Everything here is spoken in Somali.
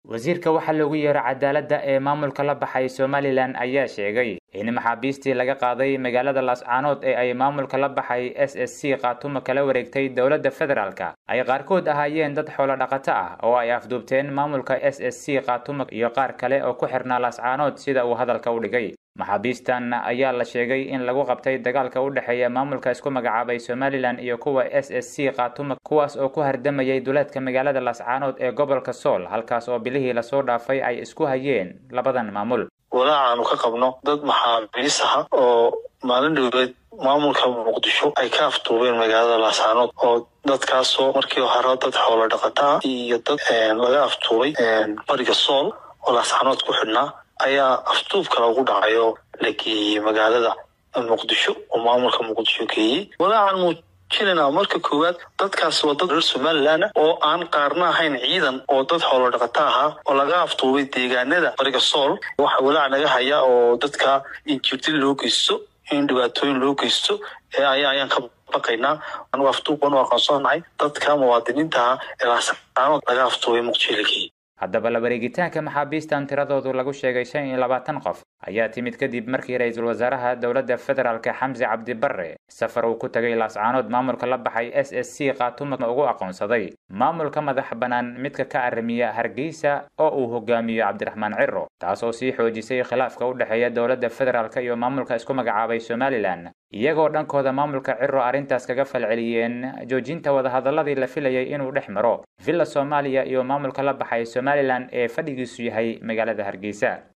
wasiirka waxaa loogu yeero cadaaladda ee maamulka la baxay somalilan ayaa sheegay in maxaabiistii laga qaaday magaalada laascaanood ee ay maamulka la baxay s s c khaatumo kala wareegtay dowladda federaalka ay qaarkood ahaayeen dad xoolo dhaqato ah oo ay afduubteen maamulka s s c khaatumo iyo qaar kale oo ku xirnaa laascaanood sida uu hadalka u dhigay maxaabiistan ayaa la sheegay in lagu qabtay dagaalka u dhexeeya maamulka isku magacaabay somalilan iyo kuwa s s c khaatumo kuwaas oo ku hardamayay duleedka magaalada laascaanood ee gobolka sool halkaas oo bilihii lasoo dhaafay ay isku hayeen labadan maamul walaaca aanu ka qabno dad maxaabiis aha oo maalin dhowleed maamulka muqdisho ay ka afduubeen magaalada laascaanood oo dadkaasoo markii hore dad xoolo dhaqataa iyo dad laga afduubay bariga sool oo laascaanood ku xidhnaa ayaa afduubka lagu dhacay oo la geeyey magaalada muqdisho oo maamulka muqdisho geeyey walaacan muujinayna marka koowaad dadkaas waa dad reer somalilan oo aan qaarna ahayn ciidan oo dad xoolo dhaqata ahaa oo laga afduubay deegaanada bariga sool waxa walaac naga haya oo dadka in jirdi loo geysto in dhibaatooyin loo geysto ayaan ka baqaynaa anu afduub banu aqoonsanahay dadka muwaadiniinta ah ee laascaanood laga afduubay muqdisho la geeyey haddaba la wareegitaanka maxaabiistan tiradoodu lagu sheegay shan iyo labaatan qof ayaa timid kadib markii ra-iisul wasaaraha dowladda federaalka xamse cabdi barre safar uu ku tagay laascaanood maamulka la baxay s s c khaatumo ugu aqoonsaday maamulka madax bannaan midka ka arrimiya hargeysa oo uu hogaamiyo cabdiraxmaan ciro taasoo sii xoojisay khilaafka u dhexeeya dowladda federaalk iyo maamulka isku magacaabay somalilan iyagoo dhankooda maamulka ciro arrintaas kaga falceliyeen joojinta wadahadaladii la filayay inuu dhex maro villa soomaaliya iyo maamulka la baxay somalilan ee fadhigiisu yahay magaalada hargeysa